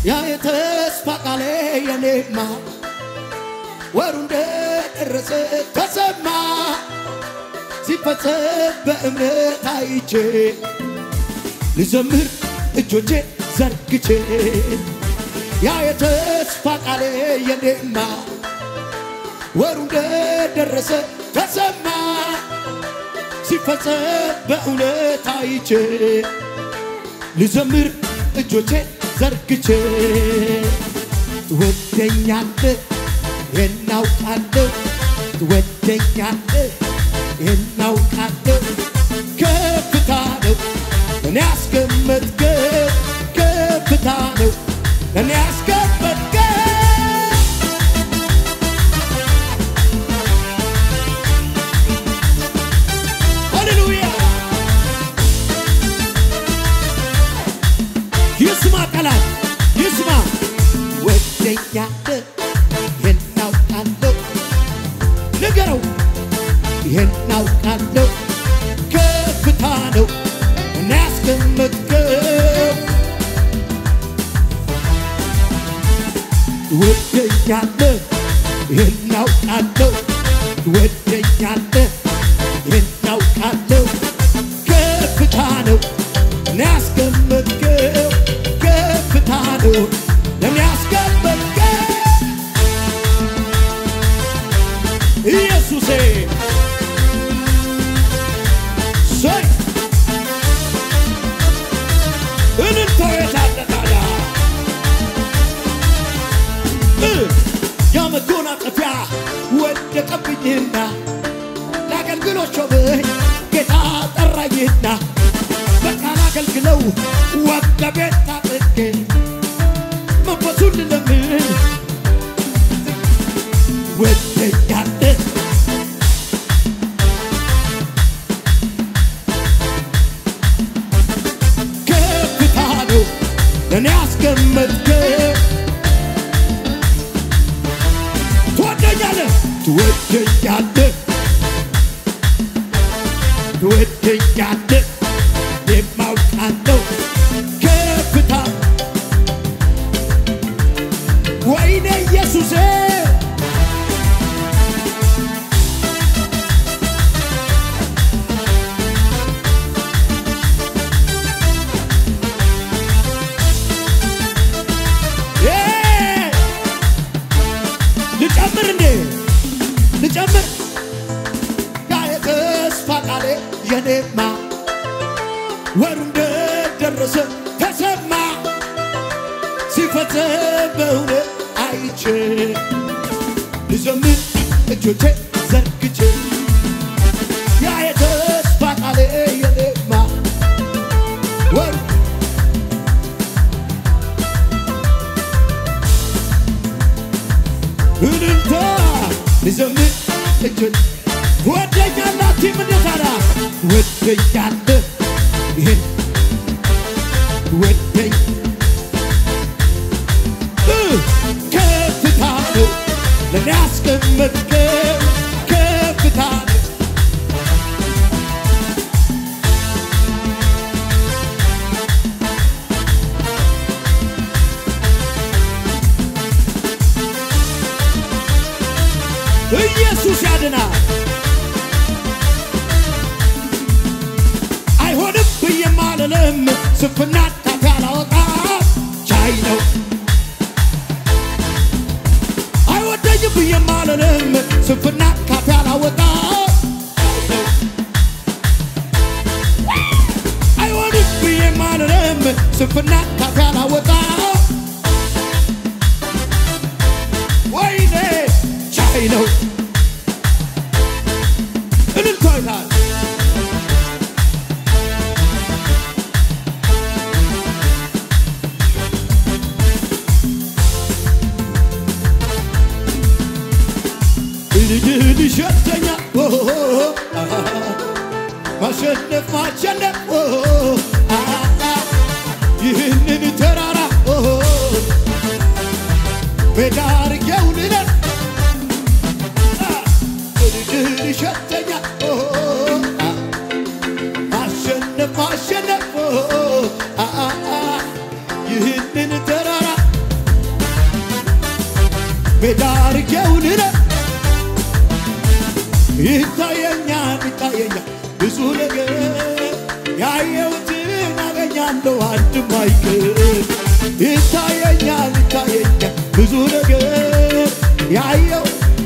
ያ የተስፋ ቃሌ የኔማ ወሩ እንደደረሰ ተሰማ ሲፈጸም በእምነት አይቼ ልዘምር እጆቼ ዘርግቼ ያ የተስፋ ቃሌ የኔማ ወሩ እንደደረሰ ተሰማ ሲፈጸም በእውነት አይቼ ልዘምር እጆቼ ዘርግቼ ትወደኛለህ እናውቃለሁ ትወደኛለህ እናውቃለሁ ከፍታ ነው እኔ ያስቀመጥከው ከፍታ ነው እኔ ያስቀመጥከው ሃሌሉያ ይስማ ጠላት ይስማ ወደኛለህ እናውቃለሁ ንገረው እናውቃለሁ ከፍታ ነው እና ያስቀመጥከው ወደኛለህ እናውቃለሁ ወደኛለህ እናውቃለሁ ከፍታ ነው እና ያስቀመጥከው ከፍታ ነው ለምን ያስቀመጥከው ኢየሱሴ ሰይ እልልታው የታለ ታዲያ እ የመጎናጸፊያ ወደቀብኝና ለአገልግሎት ሾመኝ ጌታ ጠራኝና በቃ ላገልግለው ወደ ቤት ታጥቄ መንፈሱን ልለምን ወደኛለህ ከፍታ ነው ለእኔ ያስቀመጥከው ትወደኛለህ ትወደኛለህ ትወደኛለህ የማውቃለሁ ከፍታ ወይኔ ኢየሱሴ እ ልጨምር እንዴ ልጨምር ያ የተስፋ ቃሌ የኔማ ወሩ እንደደረሰ ተሰማ ሲፈጸም በእውነት አይቼ ልዘምር እጆቼ ዘርግቼ ያ የተስፋ ቃሌ የኔማ ወሩ እልልታ ልዘምር እጆች ወደኛላችሁ ምንታራ ወደኛለህ ይህን ወደኝ እ ከፍታ ነው ለእኔ ያስቀመጥከው ከፍታ ነው ኢየሱስ ያድናል። አይሆንም ብዬ አልልም፣ ስንፍና ታፊ አላወጣም፣ ቻይ ነው። አይወደኝም ብዬ አልልም፣ ስንፍና ካፌ አላወጣም፣ ቻይ ነው። አይሆንም ብዬ አልልም፣ ስንፍና ካፌ አላወጣም፣ ወይኔ ቻይ ነው። እልልታ ይላል ልጅህን ይሸተኛ ማሸነፍ ማሸነፍ ይህንን ተራራ ሜዳ አድርጌው ልለፍ ልጅህን ይሸተኛ ማሸነፍ ማሸነፍ ይህንን ተራራ ሜዳ አርጌው ልለፍ ይታየኛል ይታየኛል ብዙ ነገር ያየሁትን አገኛለሁ አንድም አይቀር ይታየኛል ይታየኛል ብዙ ነገር ያየው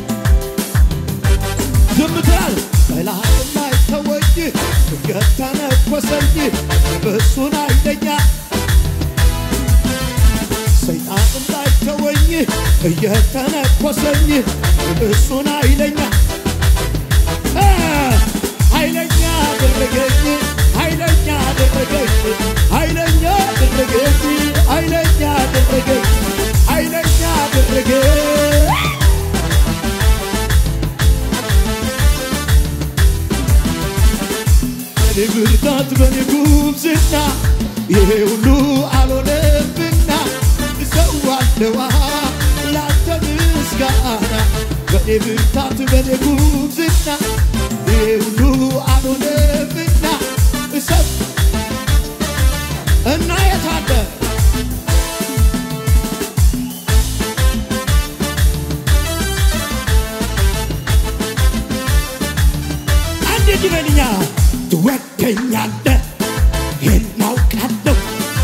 ዝም ትላል ጠላት ላይ ተወኝ ድንገት ተነኮሰኝ በእሱን አይለኛ ሰይጣን ላይ ተወኝ እየተነኮሰኝ እሱን አይለኛ ኃይለኛ አደረገኝ ኃይለኛ አደረገኝ ኃይለኛ አደረገኝ ኃይለኛ አደረገኝ ኃይለኛ አደረገኝ በኔ ብርታት በኔ ጉብዝና ይሄ ሁሉ አልሆነብና እሰዋለዋ ላንተ ምስጋና በኔ ብርታት በኔ ጉብዝና ይሄ ሁሉ አልሆነብና እሰብ እና የታለ አንድ ድበልኛ ትወደኛለህ ይህን አውቃለሁ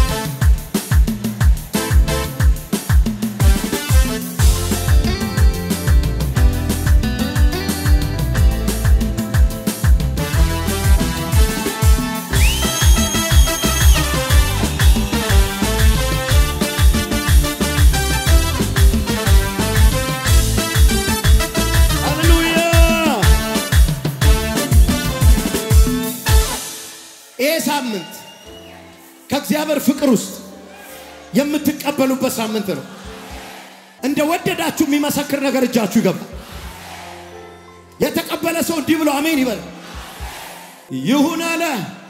ሃሌሉያ ይህ ሳምንት ከእግዚአብሔር ፍቅር ውስጥ የምትቀበሉበት ሳምንት ነው። እንደ ወደዳችሁ የሚመሰክር ነገር እጃችሁ ይገባል። የተቀበለ ሰው እንዲህ ብሎ አሜን ይበል። ይሁን አለ።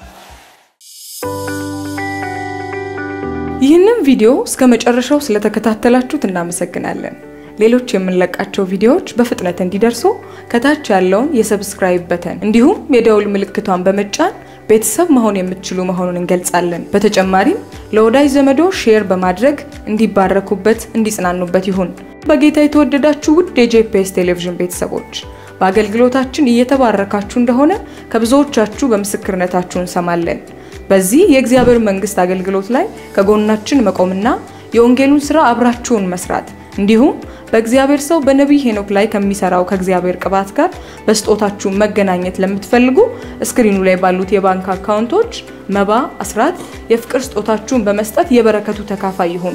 ይህንን ቪዲዮ እስከ መጨረሻው ስለተከታተላችሁት እናመሰግናለን። ሌሎች የምንለቃቸው ቪዲዮዎች በፍጥነት እንዲደርሱ ከታች ያለውን የሰብስክራይብ በተን እንዲሁም የደውል ምልክቷን በመጫን ቤተሰብ መሆን የምትችሉ መሆኑን እንገልጻለን። በተጨማሪም ለወዳጅ ዘመዶ ሼር በማድረግ እንዲባረኩበት፣ እንዲጽናኑበት ይሁን። በጌታ የተወደዳችሁ ውድ የጄፒኤስ ቴሌቪዥን ቤተሰቦች በአገልግሎታችን እየተባረካችሁ እንደሆነ ከብዙዎቻችሁ በምስክርነታችሁ እንሰማለን። በዚህ የእግዚአብሔር መንግስት አገልግሎት ላይ ከጎናችን መቆምና የወንጌሉን ስራ አብራችሁን መስራት እንዲሁም በእግዚአብሔር ሰው በነቢይ ሄኖክ ላይ ከሚሰራው ከእግዚአብሔር ቅባት ጋር በስጦታችሁ መገናኘት ለምትፈልጉ እስክሪኑ ላይ ባሉት የባንክ አካውንቶች መባ፣ አስራት፣ የፍቅር ስጦታችሁን በመስጠት የበረከቱ ተካፋይ ይሁኑ።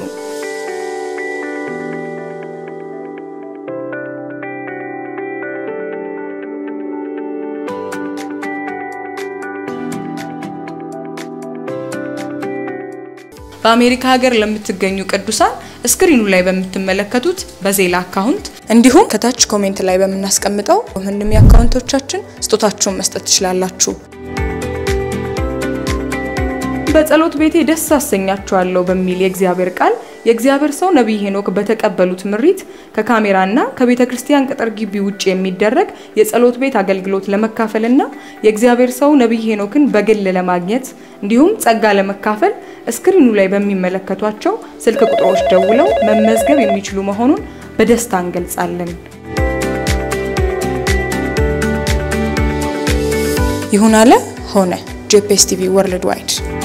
በአሜሪካ ሀገር ለምትገኙ ቅዱሳን ስክሪኑ ላይ በምትመለከቱት በዜላ አካውንት እንዲሁም ከታች ኮሜንት ላይ በምናስቀምጠው ምንም የአካውንቶቻችን ስጦታችሁን መስጠት ትችላላችሁ። በጸሎት ቤቴ ደስ አሰኛችኋለሁ በሚል የእግዚአብሔር ቃል የእግዚአብሔር ሰው ነቢይ ሄኖክ በተቀበሉት ምሪት ከካሜራና ከቤተ ክርስቲያን ቅጥር ግቢ ውጭ የሚደረግ የጸሎት ቤት አገልግሎት ለመካፈልና የእግዚአብሔር ሰው ነቢይ ሄኖክን በግል ለማግኘት እንዲሁም ጸጋ ለመካፈል እስክሪኑ ላይ በሚመለከቷቸው ስልክ ቁጥሮች ደውለው መመዝገብ የሚችሉ መሆኑን በደስታ እንገልጻለን። ይሁን አለ ሆነ። ጄፒኤስ ቲቪ ወርልድ ዋይድ